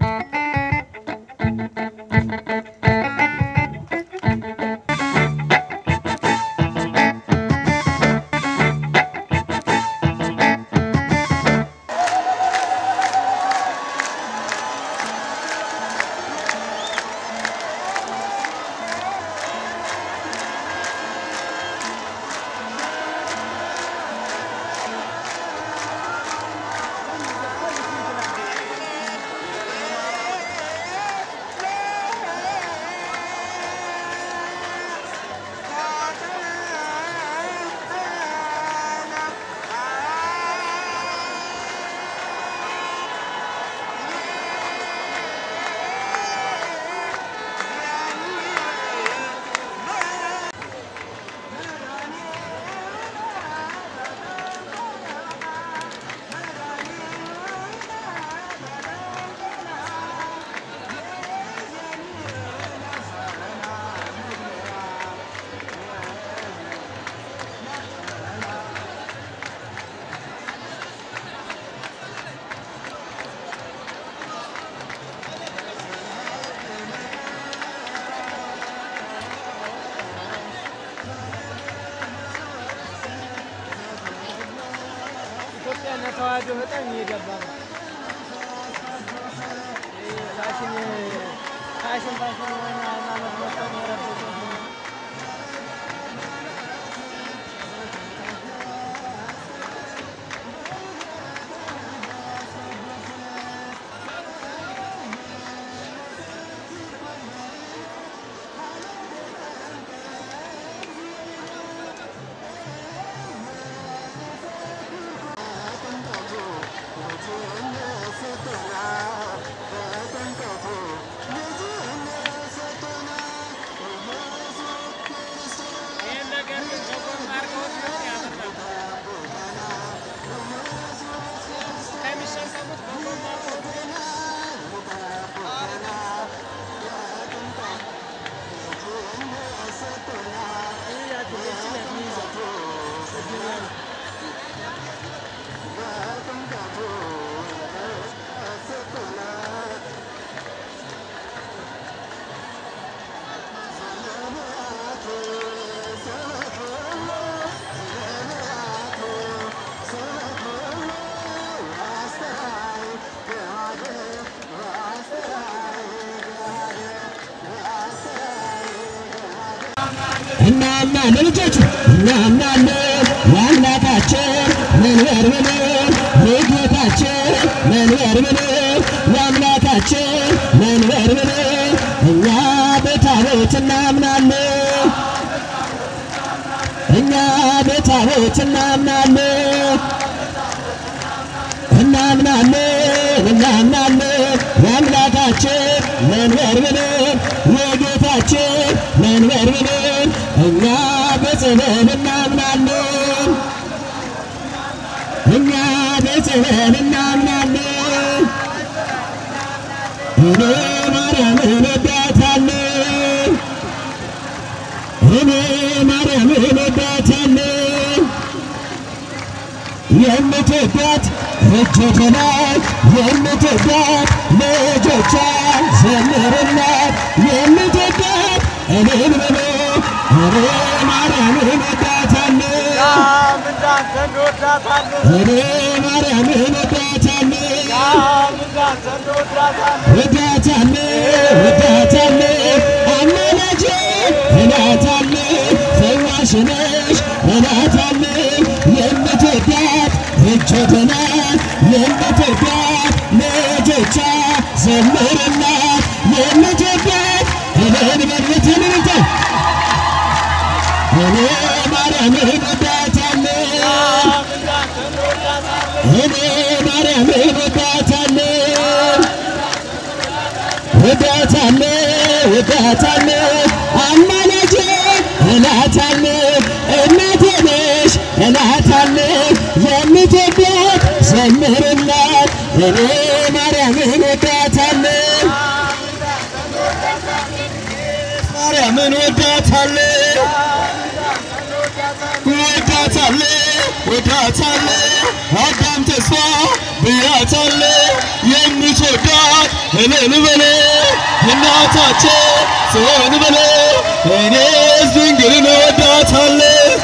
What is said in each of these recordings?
ኢትዮጵያ ለተዋህዶ በጣም እየገባ ነው። ይሄ ፋሽን ፋሽን ፋሽን የሆነ ሃይማኖት መጥተው የረበሹት ነው። ይሄን ነገር ግን በጎን አድርገውት ቢሆን ያምራል። ከሚሸከሙት በጎን አድርገውት ቢሆን ይህ ያድርገችን የሚይዘው እድል ያለው እናምናለን ልጆች እናምናለን የአምላካችን መንበር ብለን የጌታችን መንበር ብለን የአምላካችን መንበር ብለን እኛ በታቦት እናምናለን እኛ በታቦት እናምናለን እናምናለን እናምናለን የአምላካችን መንበር ብለን የጌታችን መንበር ብለን እኛ በጽበል እናምናለን እኛ በጽበል እናምናለን እኔ ማርያምን እወዳታለሁ እኔ ማርያምን እወዳታለሁ የምትወዳት እጆች ላይ የምትወዳት ልጆቿ ዘምርላት የምትወዳት እኔን ብሎ እኔ ማርያምን እወዳታለሁ እንዳንተ እንወዳታለን። እኔ ማርያምን እወዳታለሁ እንዳንተ እንወዳታለን። እወዳታለሁ እወዳታለሁ አማላጄ እላታለሁ ፈዋሽ ነሽ እላታለሁ የምትወዳት እጆች ናት የምትወዳት ልጆቿ ዘምርላት የምትወዳት እኔን በልበትን ልተ እኔ ማርያምን እወዳታለሁ እኔ ማርያምን እወዳታለሁ እወዳታለሁ እወዳታለሁ አማላጄ እላታለሁ እናቴ ነሽ እላታለሁ የምትወዳት ዘምርላት እኔ ማርያምን እወዳታለሁ ማርያምን እወዳታለሁ እወዳታለሁ ወዳታለ ወዳታለ አዳም ተስፋ ብያታለ የምትወዳት እልል በለ እናታችን ጽዮን በለ እኔስ ድንግልን ወዳታለ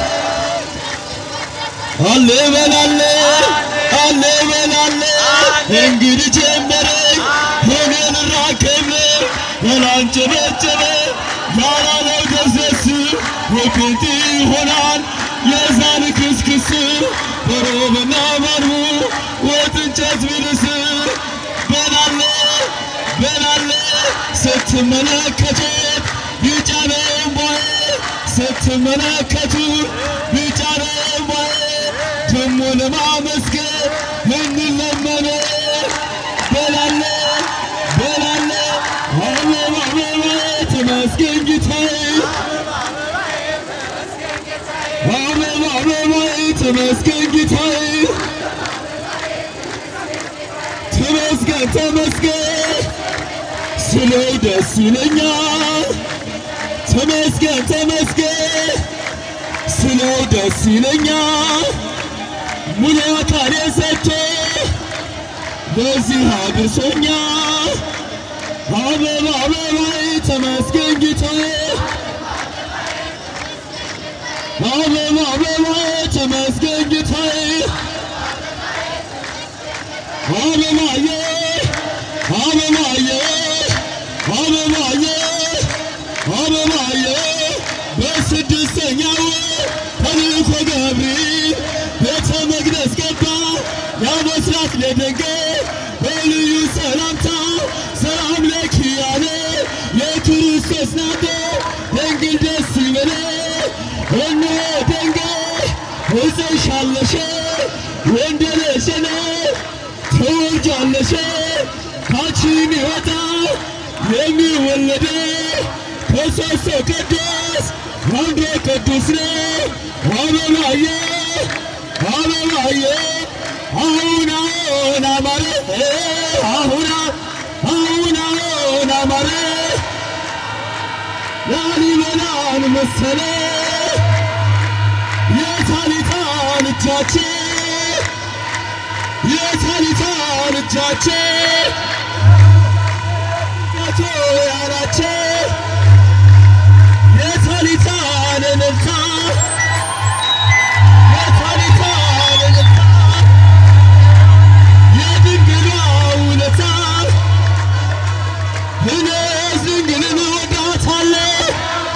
አለ በላለ አለ በላለ እንግዲህ ጀመረኝ ሆነን ራከብ በላንጨበጨበ ያላለው ደስደስ ወክንት ይሆናል የዛን ክስክስ በሮብና በርቡ ወጥ እንጨት ቢልስ በላለ በላለ ስትመለከቱት ቢጫ ነው እምባዬ ስትመለከቱ ቢጫ ነው እምባዬ ደሞ ለማመስገን እንለመነ በላለ በላለ አበባ አበባ ተመስገን ጌታዬ አበባ አበባ ተመስገን ጌታዬ ተመስገን ተመስገን ስለው ደስ ይለኛል ተመስገን ተመስገን ስለው ደስ ይለኛል ሙሉ አካሌ ሰጥቶ በዚህ አድርሶኛል አበባ አበባ ተመስገን ጌታዬ አበባ አበባ ተመስገን ጌታዬ አበባዬ አበባዬ አበባዬ አበባዬ በስድስተኛው ተልእኮ ገብርኤል ቤተ መቅደስ ገባ ያመስራት ለድንግል በልዩ ሰላምታ ሰላም ለኪ ያለ የክርስቶስ ናት ድንግል ደስ ይበለ እነሆ ድንግል እፀንሻለሽ ወንድ ልጅ ትወልጃለሽ ካንቺ የሚወጣ የሚወለድ ከሦስቱ ቅዱስ አንዱ ቅዱስ ነው። አበባዬ አበባዬ አሁን አሁን አማረ አሁን አሁን አሁን አማረ ላሊበላን መሰለ የታሊታን እጃችን የታሊታን እጃችን ያቶ ያላችን የታሊታን እልልታ የታሊታን እልልታ የድንግሏ ውለታ እኔስ ድንግልን እወዳታለሁ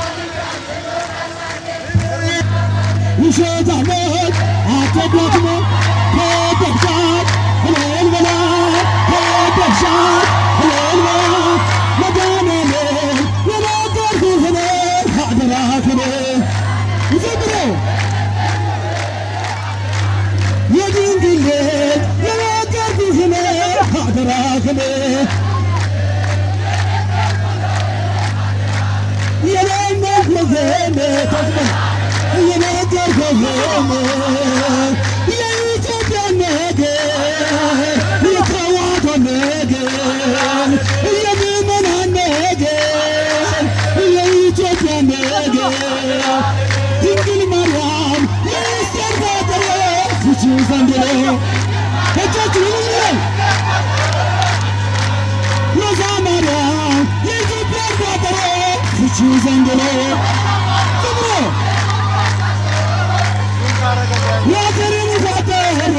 ውሸታሞች አትደክሙ ከደግሻት እልል በላ ከደግሻት እልል በላ መድኃኔዓለም የነገርኩህን አደራህን ዘምሮ የድንግል ልጅ የነገርኩህን አደራህን የለመንኩህን ተስፋ የነገርኩህን የኢትዮጵያ ነገር የተዋሕዶ ነገር የምእመናን ነገር የኢትዮጵያ ነገር ድንግል ማርያም የምስጢር ቋጠሮ ፍቺ ዘንድ ነው እጃችሁን ይዘን ሮዛ ማርያም የኢትዮጵያ ቋጠሮ ፍቺ ዘንድ ነው ዝምሮ የአገሬን ቋጠሮ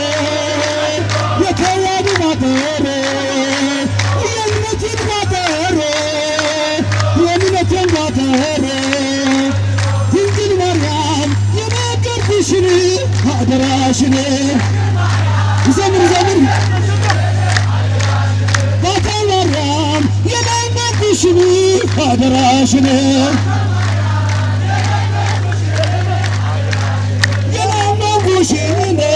የተዋሕዶ ቋጠሮ የእምነቴን ቋጠሮ የእምነቴን ቋጠሮ ድንግል ማርያም የነገርኩሽን አደራሽን ዘምር ዘምር ባታ ማርያም የነገርኩሽን አደራሽን የለመንኩሽን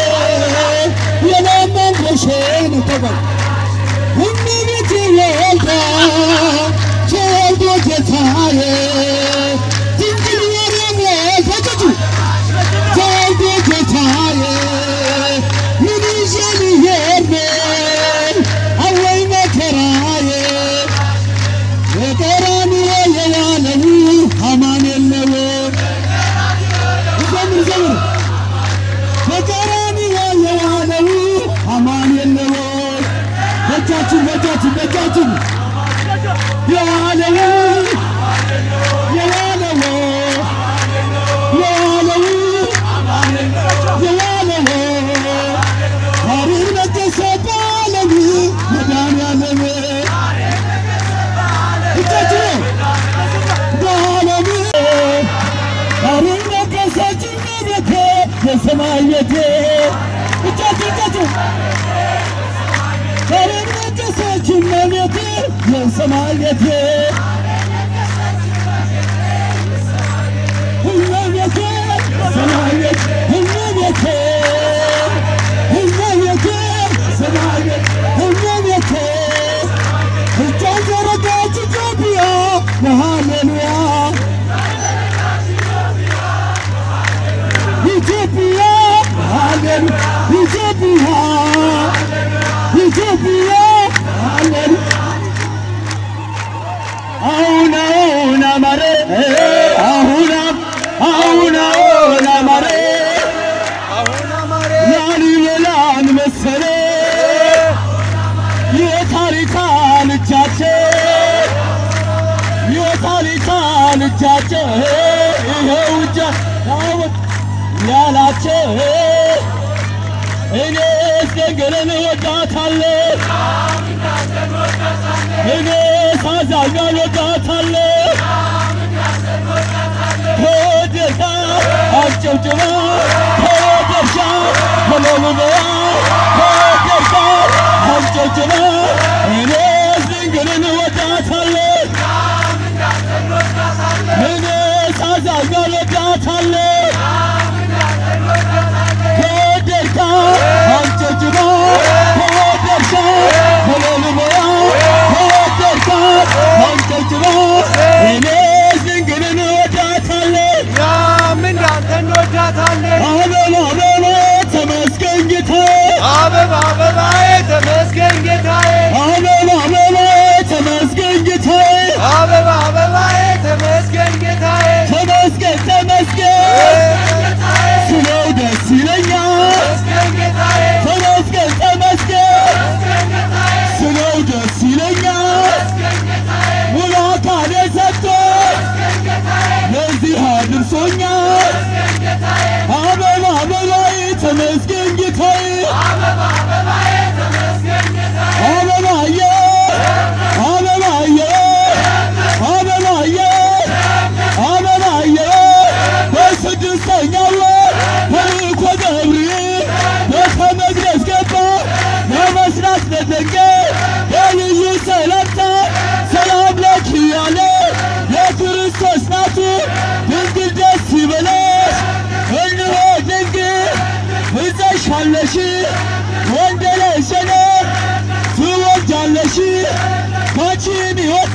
የለመንኩሽን ተባል እመቤቴ ወልዳ ተወልዶ ጌታዬ ድንግል ማርያም ወልዳችሁ ተወልዶ ጌታዬ ምን ይዤ ልሄድ ነው አወይ መከራዬ በቀራንዮ የዋለው አማኑኤል ነው ዘምር ዘምር ሰማየቴ እመቤቴ ሰማየት እመቤቴ እመቤቴ ሰማየት እመቤቴ እጇን ዘረጋች ኢትዮጵያ ሃሌሉያ ኢትዮጵያ ሃሌሉያ ኢትዮጵያ ኢትዮጵያ ሃሌሉያ አሁን አሁን አማረ አሁን አሁን አሁን አማረ አሁን አማረ ላሊበላን መሰለ የታሪካን እጃቸው የታሪካን እጃቸው ይኸው እጃ ያወጥ ያላቸው እኔ እስደንገለን ወዳታለሁ እኔ ሳዛኛል ወዳታለሁ ከወደታ አጨብጭባ ከወደሻ ከለምበያ ከወደሻ አጨብጭባ እኔ ድንግልን ወዳታለሁ እኔ ሳዛኛል ወዳታለሁ ከወደታ አጨብጭባ ከወደሻ ከለምበያ ከወደታ አጨብጭባ እኔ ድንግልን ወዳታለሁ ያም እንዳንተ እንወዳታለን። አበባ አበባ ተመስገን ጌታዬ አበባ አበባዬ ተመስገን ጌታዬ አበባ አበባ ተመስገን ጌታዬ አበባ አበባዬ ተመስገን ጌታዬ ተመስገን ተመስገን ስለው ደስ ይለኛል ተመስገን ጌታዬ ተመስገን ተመስገን ስለው ደስ ይለኛል ሙሉ አካሌ ሰጥቶ ለዚህ አድርሶኛል አበባ አበባዬ ተመስገን ጌታዬ አበባዬ አበባዬ አበባዬ አበባዬ በስድስተኛው ወር ተልእኮ ገብርኤል ቤተ መቅደስ ገባ ለመስራት ለደንገል በልዩ ሰላምታ ሰላም ለኪ ያለ የክርስቶስ ናቱ ድንግል ደስ ይበለሽ እንሆ ድንግል እፀሻለሽ ወንድ ለሸነ ትወልጃለሽ ካንቺ የሚወጣ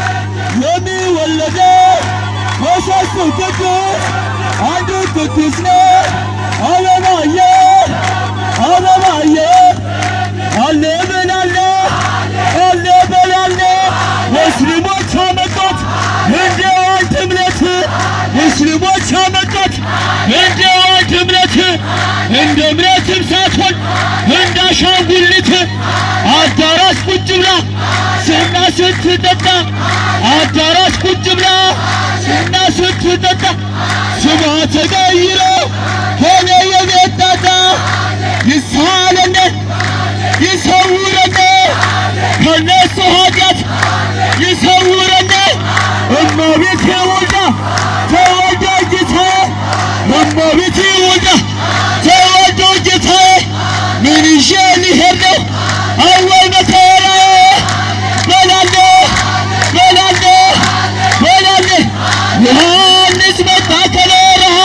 የሚወለደው ከሦስቱ ቅዱስ አንዱ ቅዱስ ነው። አበባዬ አበባዬ አለ በላለ አለ በላለ ሙስሊሞች አመጡት እንደ አንድ እምነት ሙስሊሞች አመጡት እንደ አንድ እምነት እንደ እምነትም ሳትሆን እንደ አሻንጉሊት አዳራሽ ቁጭ ብላ ስና ስትጠጣ አዳራሽ ቁጭ ብላ ስና ስትጠጣ ስሟ ተቀይሮ ሆነ የቤት ጣጣ ይሳለነ ይሰውረነ ከነሱ ኃጢአት ይሰውረነ እመቤቴ ወልዳ ተወልዳ ጌታዬ እመቤቴ ወልዳ ተወልዶ ጌታዬ ምን ይዤ ልሄድ ነው አወይ መከራዬ በላለ በላለ በላለ ዮሐንስ መጣ ከበረሃ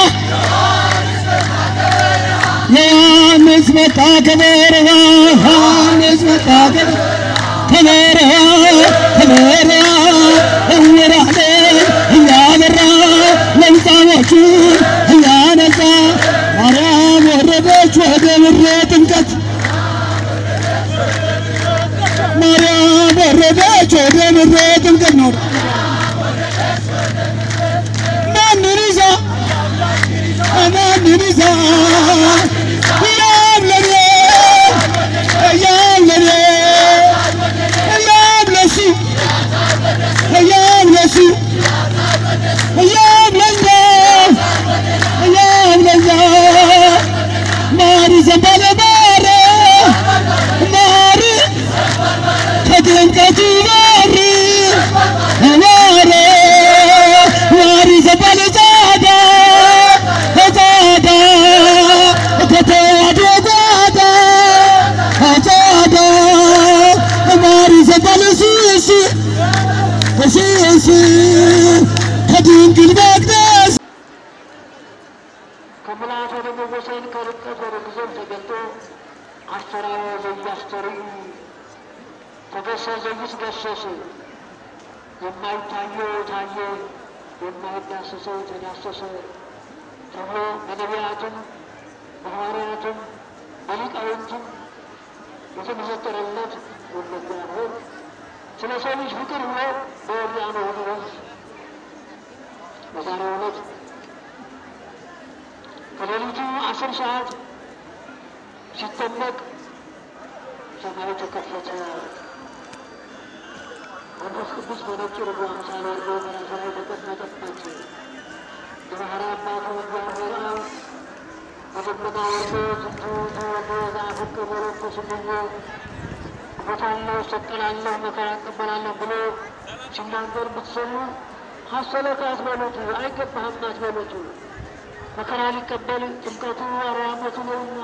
ዮሐንስ መጣ ከበረሃ ዮሐንስ መጣ ከበረሃ ከበረሃ እውራንን እያበራ ለምጻሞቹን እያነጻ ማርያም ወረደች ወደ ምድረ ጥምቀት ማርያም ወረደች ወደ ምድረ ጥምቀት ነው። ማንን ይዛ ማንን ይዛ ያም ለኔ ያም ለኔ በስስ ከድንግል መቅደስ ከምልአት ወደ መወሰን ከርቀት ወደ ግዞት ተገልጦ አስተራዮ ዘያስተርእዩ ተገሰ ዘይትገሰስ የማይታየው ታየ የማይዳሰሰው ተዳሰሰ ተብሎ በነቢያትም በሐዋርያትም በሊቃውንትም የተመሰጠረለት ወለጋ ነው። ስለ ሰው ልጅ ፍቅር ብሎ በዮርዳኖስ ወንዝ በዛሬው ዕለት ከሌሊቱ አስር ሰዓት ሲጠመቅ ሰማዩ ተከፈተ። መንፈስ ቅዱስ በነጭ ርግብ አምሳል ወርዶ በራሱ ላይ ተቀመጠበት። የባሕሪ አባቱ እግዚአብሔር አብ በደመና ወርዶ ዝንቱ ተወልዶ ዘአፍቅር ወመንፈስ ስምኞ እሞታለሁ፣ እሰቀላለሁ፣ መከራ እቀበላለሁ ብሎ ሲናገር ብትሰሙ ሐሰለከ አትበሉት፣ አይገባህም አትበሉት። መከራ ሊቀበል ጥምቀቱ አርባ ዓመቱ ነውና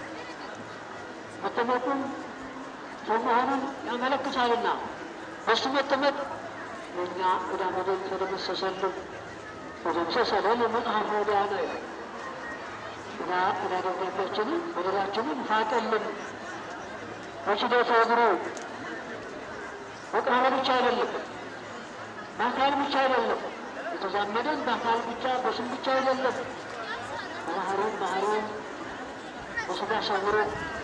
መጠመቁም ሰው መሆኑን ያመለክታልና በሱ መጠመቅ የእኛ ዕዳ በደል ተደመሰሰልን። ተደምሰሰልን መጽሐፈ ወዲያነ ዕዳ ዕዳ ደብዳቤያችንን በደላችንን ፋቀልን። በችደተ እግሩ በቃሉ ብቻ አይደለም፣ በአካል ብቻ አይደለም፣ የተዛመደን በአካል ብቻ በስም ብቻ አይደለም፣ በባህሪም ባህሪም በስጋ ሰውሮ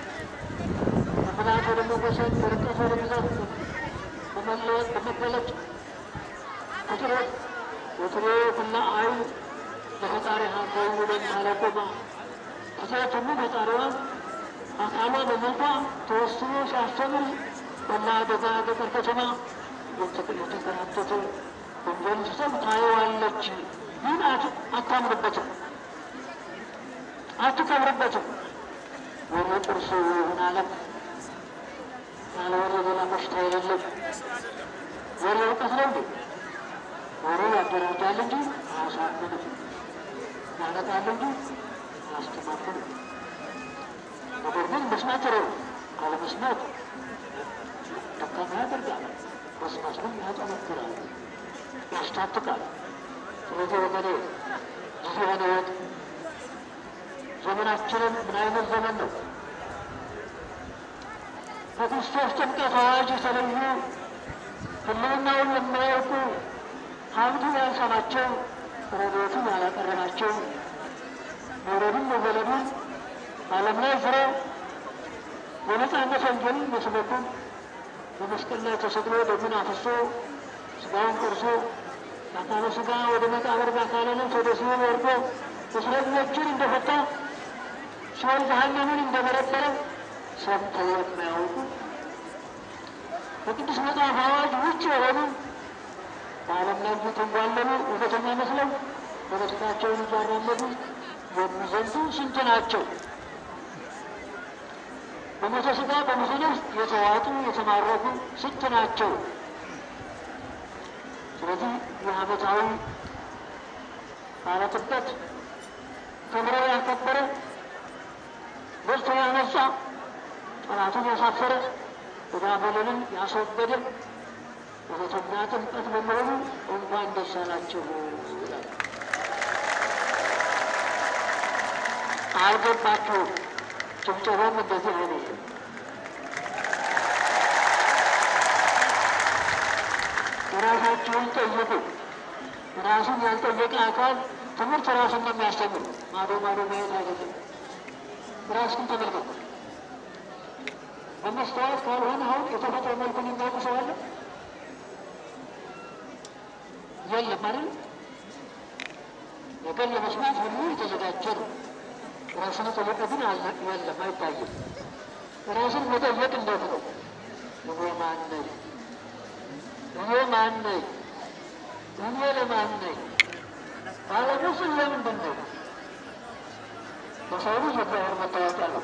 ከመልአክ ወደ መወሰን በርቀት ወደ ግዛት በመለወጥ በመገለጥ ቁጥሮ ወትሮ ኩላ አይን ለፈጣሪ ሀገሩ ወደም አለቆማ ፍጥረት ሁሉ ፈጣሪዋን አካሏ በመልኳ ተወስኖ ሲያስተምር በላ ደጋ ገጠር ከተማ የተንከራተተ ወንጀል ሲሰብ ታየዋለች። ግን አታምርበትም፣ አትከብርበትም። ወሬ ጥርሱ ይሁን አለም ያለ ወሬ ሌላ በሽታ የሌለም ወሬ እውቀት ነው እንዴ? ወሬ ያደራጃል እንጂ አያሳምንም፣ ያነቃል እንጂ አያስተማምንም። ነገር ግን መስማት ጥሩ ነው። ካለመስማት ደካማ ያደርጋል፣ መስማት ግን ያጠነክራል፣ ያስታጥቃል። ስለዚህ ወገኔ ጊዜ ሆነ ወቅ ዘመናችንን ምን አይነት ዘመን ነው? ከክርስቶስ ጥምቀት አዋጅ የተለዩ ሕልውናውን የማያውቁ ሀብቱን ያልሰማቸው ረድኤቱን ያላቀረባቸው መውረዱን መወለዱን ዓለም ላይ ፍረው የነጻነት ወንጌልን መስበኩ በመስቀል ላይ ተሰቅሎ ደሙን አፍሶ ስጋውን ቆርሶ በአካለ ስጋ ወደ መቃብር በአካለ ነፍስ ወደ ሲኦል ወርዶ እስረኞችን እንደፈታ ሲኦል ገሃነምን እንደበረበረ ሰምተው የማያውቁ በቅዱስ መጽሐፍ አዋጅ ውጭ የሆኑ በዓለም ላይ እየተንጓለሉ እውነተኛ መስለው ፖለቲካቸውን እያራመዱ የሚዘንዱ ስንት ናቸው? በሞተ ስጋ በሞተ ነፍስ የተዋጡ የተማረኩ ስንት ናቸው? ስለዚህ የዓመታዊ በዓለ ጥምቀት ክብረ ያከበረ በርቶ ያነጻ ጠላቱን ያሳፈረ ዕዳ በደልን ያስወገደ እውነተኛ ጥምቀት በመሆኑ እንኳን ደስ አላችሁ ይላል። አልገባችሁም። ጭብጨባም እንደዚህ አይነት ራሳችሁን ጠይቁ። ራሱን ያልጠየቀ አካል ትምህርት ራሱን ነው የሚያስተምር። ማዶ ማዶ ማየት አይደለም። ራስን ተመልከቱ። በመስተዋት ካልሆነ አሁን የተፈጥሮ መልኩን የሚያውቁ ሰው አለ? የለም አይደል? ነገር ለመስማት ሁሉ የተዘጋጀ ነው። ራስን ጠየቀ ግን አለ የለም፣ አይታይም። ራስን መጠየቅ እንዴት ነው? እኔ ማን ነኝ? እኔ ማን ነኝ? እኔ ለማን ነኝ? ባለሙ ስም ለምንድን ነው? በሰው ልጅ እግዚአብሔር መታወቂያ ነው።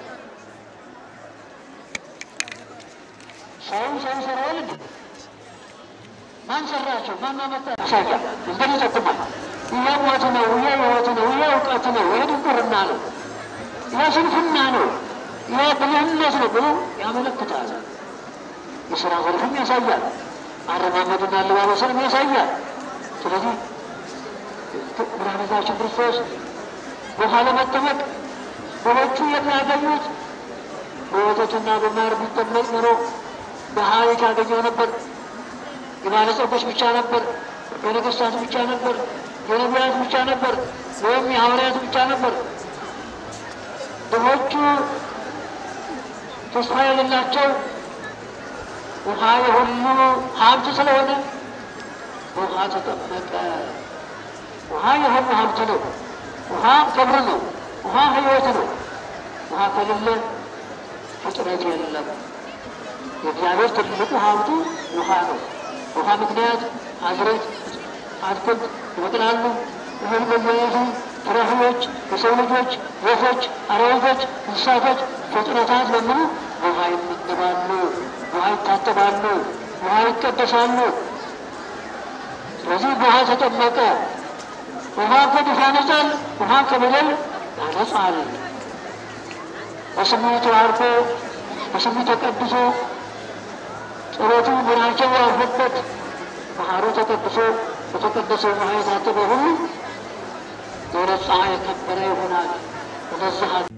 ሰው ሰው ሰራዋል እንዴ? ማን ሰራቸው? ማን አመጣ? ያሳያል። እንግዲህ ይጠቁማል። ይሄ ሞት ነው፣ ይሄ ሕይወት ነው፣ ይሄ እውቀት ነው፣ ይሄ ድንቁርና ነው፣ ይሄ ስንፍና ነው፣ ይሄ ብልህነት ነው ብሎ ያመለክታል። የስራ ዘርፍም ያሳያል። አረማመድና አለባበስንም ያሳያል። ስለዚህ መድኃኒታችን ክርስቶስ ውሃ ለመጠመቅ ሰዎቹ የሚያገኙት በወተትና በማር ቢጠመቅ ኖሮ በሀይት ያገኘው ነበር። የባለጸጎች ብቻ ነበር፣ የነገስታት ብቻ ነበር፣ የነቢያት ብቻ ነበር፣ ወይም የሐዋርያት ብቻ ነበር። ድሆቹ ተስፋ የሌላቸው ውሃ የሁሉ ሀብት ስለሆነ ውሃ ተጠመቀ። ውሃ የሁሉ ሀብት ነው። ውሃ ክብር ነው። ውሃ ሕይወት ነው። ውሃ ከሌለ ፍጥረት የለም። የእግዚአብሔር ትልቁ ሀብቱ ውሃ ነው። ውሃ ምክንያት አዝሬት፣ አትክልት ይበቅላሉ። እህል በየአይነቱ ፍራፍሬዎች፣ የሰው ልጆች፣ ወፎች፣ አራዊቶች፣ እንስሳቶች፣ ፍጥረታት በሙሉ ውሃ ይመገባሉ፣ ውሃ ይታጠባሉ፣ ውሃ ይቀደሳሉ። ስለዚህ ውሃ ተጠመቀ። ውሃ ከድፍ ያነጻል፣ ውሃ ከበደል ያነጻል። በስሙ ተባርኮ በስሙ ተቀድሶ ጸሎቱ ምናቸው ያልፈበት ባህሩ ተቀድሶ በተቀደሰው ውሃ የታጠበ ሁሉ የነጻ የከበረ ይሆናል። ወደዚህ